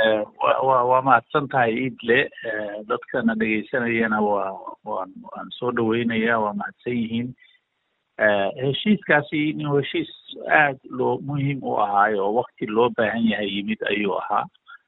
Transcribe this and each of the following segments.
wa wa waa mahadsan tahay iidle dadkana dhegeysanayana waa waan waan soo dhaweynaya waa mahadsan yihiin heshiiskaasi inuu heshiis aad loo muhiim u ahaayo oo wakti loo baahan yahay yimid ayuu ahaa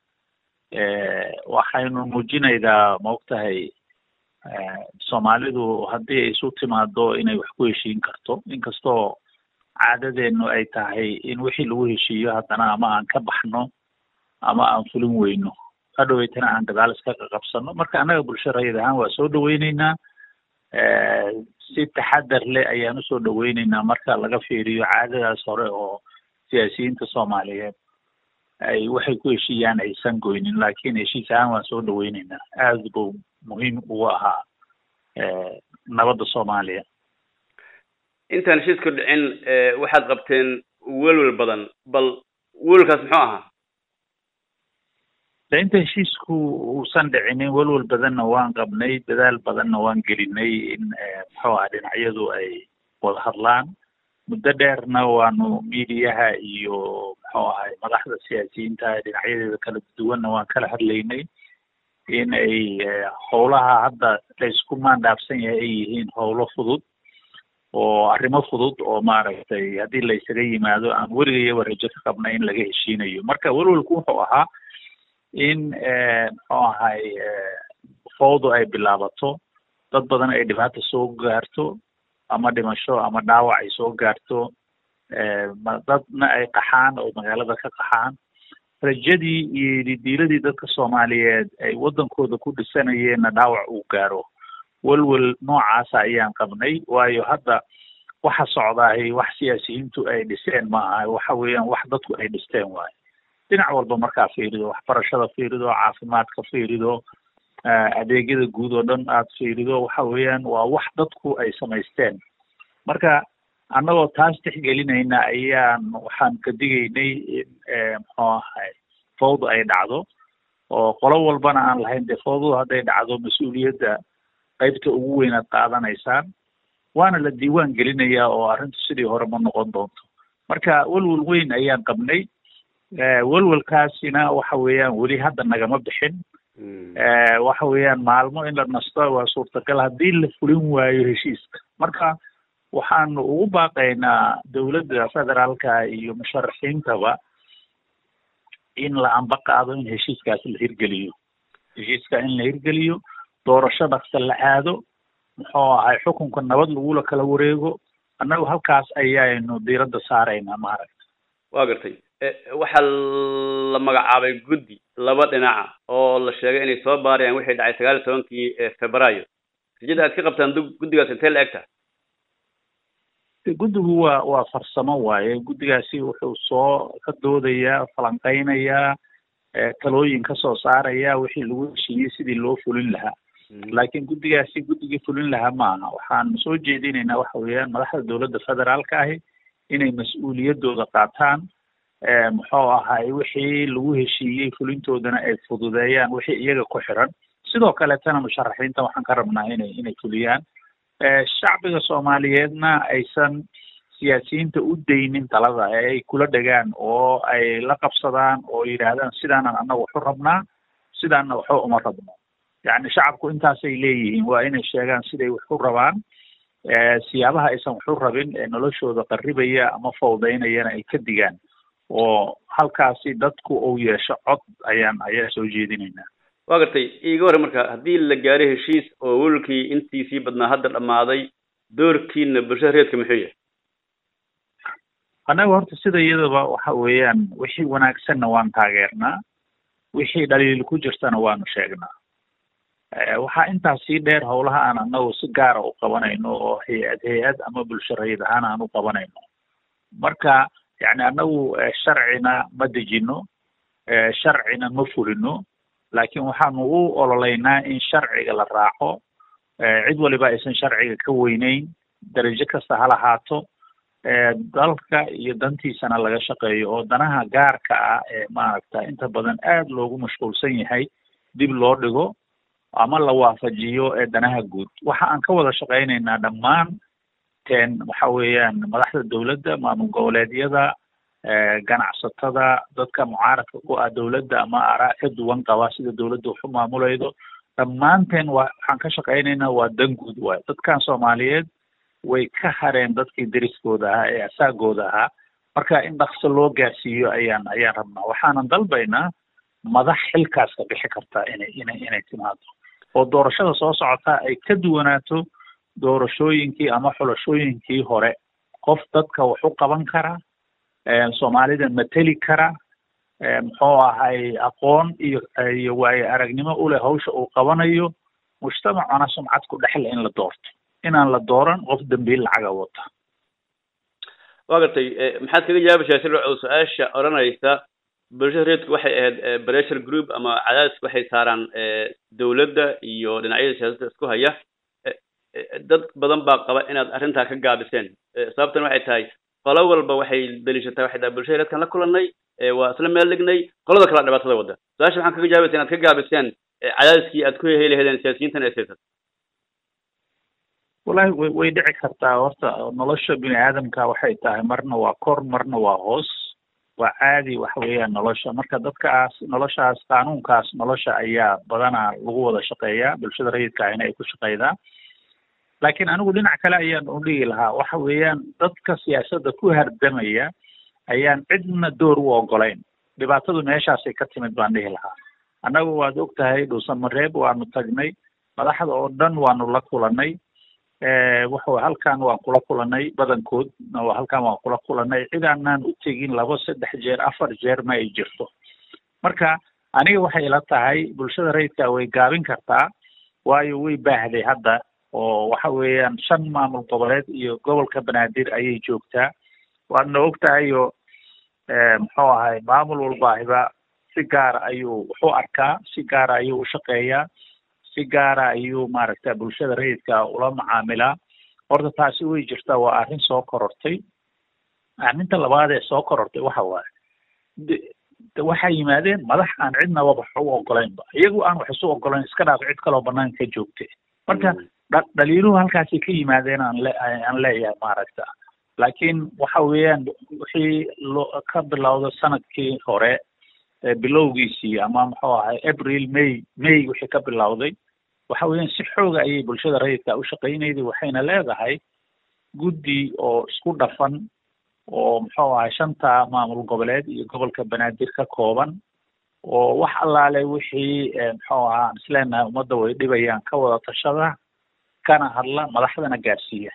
waxaynu muujinaydaa maogtahay soomaalidu haddii ay isu timaado inay wax ku heshiin karto inkastoo caadadeenu ay tahay in wixii lagu heshiiyo haddana ama aan ka baxno ama aan fulin weyno hadhoweytana aan gadaal iska qaqabsano marka annaga bulsho rayid ahaan waa soo dhaweyneynaa si taxadar leh ayaan usoo dhaweyneynaa marka laga fiiriyo caadadaas hore oo siyaasiyiinta soomaaliyeed ay waxay ku heshiiyaan aysan goynin laakiin heshiis ahaan waan soo dhaweyneynaa aad buu muhiim ugu ahaa nabadda soomaaliya intaan heshiiska dhicin waxaad qabteen welwel badan bal welwelkaas muxuu ahaa de inta heshiisku uusan dhicinin welwel badanna waan qabnay dadaal badanna waan gelinay in muxuu aha dhinacyadu ay wada hadlaan muddo dheerna waanu miidiyaha iyo muxuu ahay madaxda siyaasiyiinta dhinacyadeeda kala duwanna waan kala hadlaynay in ay howlaha hadda laysku maandhaafsan yahay ay yihiin howlo fudud oo arrimo fudud oo maaragtay haddii la isaga yimaado aan weligayaba rajo ka qabna in laga heshiinayo marka welwelku wuxuu ahaa in muxuu ahay fawdu ay bilaabato dad badan ay dhibaata soo gaarto ama dhimasho ama dhaawac ay soo gaarto dadna ay qaxaan oo magaalada ka qaxaan rajadii iyo didiiladii dadka soomaaliyeed ay waddankooda ku dhisanayeenna dhaawac uu gaaro welwel noocaasa ayaan qabnay waayo hadda waxa socdaahay wax siyaasiyiintu ay dhiseen ma aha waxa weeyaan wax dadku ay dhisteen waayo dhinac walba markaa fiirido waxbarashada fiirido caafimaadka fiirido adeegyada guud oo dhan aad fiirido waxa weeyaan waa wax dadku ay samaysteen marka annagoo taas tixgelinayna ayaan waxaan ka digaynay in muxuu ahay fawda ay dhacdo oo qolo walbana aan lahayn dee fawdadu hadday dhacdo mas-uuliyadda qaybta ugu weyn aad qaadanaysaan waana la diiwaan gelinayaa oo arrintu sidii hore ma noqon doonto marka welwel weyn ayaan qabnay welwelkaasina waxa weeyaan weli hadda nagama bixin waxa weeyaan maalmo in la nasto waa suurtagal haddii la fulin waayo heshiiska marka waxaanu ugu baaqaynaa dowladda federaalka iyo musharaxiintaba in la amba qaado in heshiiskaasi la hirgeliyo heshiiska in la hirgeliyo doorasho dhaqsa la aado muxuu ahay xukunka nabad lagula kala wareego annagu halkaas ayaynu diiradda saaraynaa maaragta waa gartay waxaa la magacaabay guddi laba dhinaca oo la sheegay inay soo baarayaan wixii dhacay sagaal iyo tobankii februaayo rajada aad ka qabtaan guddigaas intee la egta guddigu waa waa farsamo waaye guddigaasi wuxuu soo ka doodayaa falanqeynayaa talooyin ka soo saaraya wixii lagu heshiiyey sidii loo fulin lahaa laakiin guddigaasi guddigii fulin lahaa maaha waxaan soo jeedinaynaa waxa weeyaan madaxda dowladda federaalka ahi inay mas-uuliyaddooda qaataan muxuu ahay wixii lagu heshiiyey fulintoodana ay fududeeyaan wixii iyaga ku xiran sidoo kaleetana musharaxiinta waxaan ka rabnaa inay inay fuliyaan shacbiga soomaaliyeedna aysan siyaasiyiinta u daynin talada ee ay kula dhegaan oo ay la qabsadaan oo yidhaahdaan sidaanan annaga waxu rabnaa sidaanna waxba uma rabno yacni shacabku intaasay leeyihiin waa inay sheegaan siday waxu rabaan siyaabaha aysan waxu rabin ee noloshooda qarribaya ama fawdaynayana ay ka digaan oo halkaasi dadku uu yeesho cod ayaan ayaa soo jeedinaynaa waa gartay iiga horre marka haddii la gaaro heshiis oo welwelkii intiisii badnaa hadda dhammaaday doorkiina bulshada reedka muxuu yahay annaga horta sida iyadaba waxa weeyaan wixii wanaagsanna waan taageernaa wixii dhaliil ku jirtana waanu sheegnaa waxaa intaas sii dheer howlaha aan annagu si gaara u qabanayno oo hay-ad hay-ad ama bulsho rayid ahaan aan u qabanayno marka yacni annagu sharcina ma dejino sharcina ma fulino laakiin waxaanu u ololeynaa in sharciga la raaco cid waliba aysan sharciga ka weyneyn darajo kasta ha lahaato dalka iyo dantiisana laga shaqeeyo oo danaha gaarka ah ee maaragta inta badan aad loogu mashquulsan yahay dib loo dhigo ama la waafajiyo ee danaha guud waxa aan ka wada shaqeynaynaa dhammaan teen waxa weeyaan madaxda dowladda maamul goboleedyada ganacsatada dadka mucaaradka ku ah dowladda ama araa ka duwan qaba sida dowladda waxu maamulaydo dhammaanteen waa waxaan ka shaqaynaynaa waa dan guud waay dadkan soomaaliyeed way ka hareen dadkii deriskooda ahaa ee asaagooda ahaa marka in dhaqso loo gaarsiiyo ayaan ayaan rabnaa waxaanan dalbaynaa madax xilkaas ka bixi kartaa inay inay inay timaado oo doorashada soo socotaa ay ka duwanaato doorashooyinkii ama xulashooyinkii hore qof dadka wax u qaban kara soomaalida mateli kara muxuu ahay aqoon iyo iyo waayo aragnimo uleh hawsha uu qabanayo mujtamacana sumcad ku dhexle in la doorto inaan la dooran qof dambiil lacaga wata waa gartay maxaad kaga jawaabaysaa sirco su-aasha odhanaysa bulshada reedku waxay ahayd pressure group ama cadaadis waxay saaraan dowladda iyo dhinacyada siyaasadda isku haya dad badan baa qaba inaad arrintaa ka gaabiseen sababtan waxay tahay qolo walba waxay deliishataa waxay tahay bulshada reedkan la kulanay waa isla meel dhignay qolada kala dhibaatada wadda su-aasha maxaan kaga jawaabaysa inaad ka gaabiseen cadaadiskii aad ku heli lahaydeen siyaasiyiintan ee siyaasad wallahi way way dhici kartaa horta nolosha bini aadamka waxay tahay marna waa kor marna waa hoos waa caadi waxa weeyaan nolosha marka dadkaas noloshaas qaanuunkaas nolosha ayaa badanaa lagu wada shaqeeyaa bulshada rayidka ahina ay ku shaqeydaa laakiin anigu dhinac kale ayaan u dhigi lahaa waxa weeyaan dadka siyaasadda ku hardamaya ayaan cidna door u ogolayn dhibaatadu meeshaasay ka timid baan dhihi lahaa annagu waad og tahay dhuusamareeb waanu tagnay madaxda oo dhan waanu la kulanay wuxuu halkan waan kula kulanay badankood halkan waan kula kulanay cid aanaan u tegin labo saddex jeer afar jeer ma ay jirto marka aniga waxay ila tahay bulshada rayidka way gaabin kartaa waayo way baahday hadda oo waxa weeyaan shan maamul goboleed iyo gobolka banaadir ayay joogtaa waadna og tahay oo muxuu ahay maamul walbaahiba si gaara ayuu wuxu arkaa si gaara ayuu u shaqeeyaa si gaara ayuu maaragta bulshada rayidka ula macaamilaa horta taasi way jirtaa waa arrin soo korortay arrinta labaad ee soo korortay waxa waaye waxay yimaadeen madax aan cidnaba wax u ogolaynba iyagu aan wax isu ogolayn iska dhaaf cid kaloo banaanka ka joogtay marka dhaliiluhu halkaasay ka yimaadeen aan le aan leeyahay maaragta laakiin waxa weeyaan wixii loo ka bilowda sanadkii hore bilowgiisii ama muxuu ahay april may may wixii ka bilowday waxa weeyaan si xooga ayay bulshada rayidka u shaqaynayday waxayna leedahay guddi oo isku dhafan oo muxuu ahay shanta maamul goboleed iyo gobolka banaadir ka kooban oo wax allaale wixii muxuu ahaa aan isleenahay ummadda way dhibayaan ka wada tashada kana hadla madaxdana gaarsiiya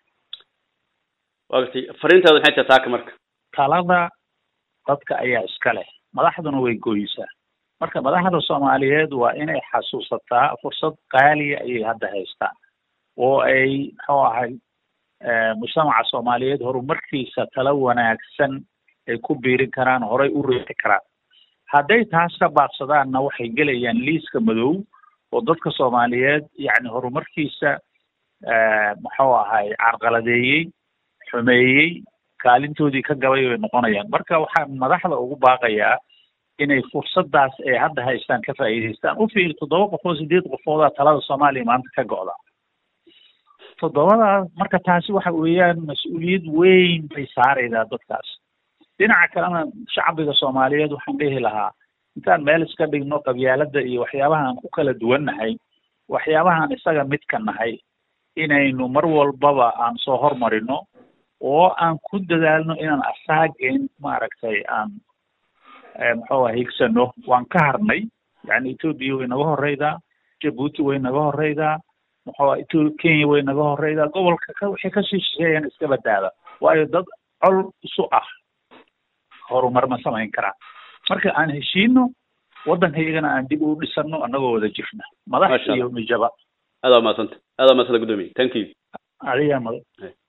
waa gartay fariintaada maxay tahay taaka marka talada dadka ayaa iska leh madaxduna way gooysaa marka madaxda soomaaliyeed waa inay xasuusataa fursad qaaliya ayay hadda haystaan oo ay muxuu ahay mujtamaca soomaaliyeed horumarkiisa tala wanaagsan ay ku biirin karaan horay u reexi karaan hadday taas ka baaqsadaanna waxay gelayaan liiska madow oo dadka soomaaliyeed yacni horumarkiisa muxuu ahay carqaladeeyey xumeeyey kaalintoodii ka gabay bay noqonayaan marka waxaan madaxda ugu baaqayaa inay fursadaas ay hadda haystaan ka faa'iidaystaan u fiiri toddoba qof oo sideed qofoodaa talada soomaaliya maanta ka go'da toddobadaas marka taasi waxa weeyaan mas-uuliyad weyn bay saaraydaa dadkaas dhinaca kalena shacbiga soomaaliyeed waxaan dhihi lahaa intaan meel iska dhigno qabyaaladda iyo waxyaabahaan ku kala duwannahay waxyaabahaan isaga midka nahay inaynu mar walbaba aan soo hormarino oo aan ku dadaalno inaan asaageen maaragtay aan muxuu ah higsano waan ka harnay yani ethoopia way naga horeydaa jabuuti way naga horeydaa muxuu ah etho kenya way naga horeydaa gobolka ka wixii kasii shisheeyaan iska badaada waayo dad col isu ah horumar ma samayn karaan marka aan heshiino waddankaygana aan dib u dhisano annagoo wada jirna madax iyo mijaba aad waa mahadsanta aad waa mahadsanta guddoomiye thank you adigaa mada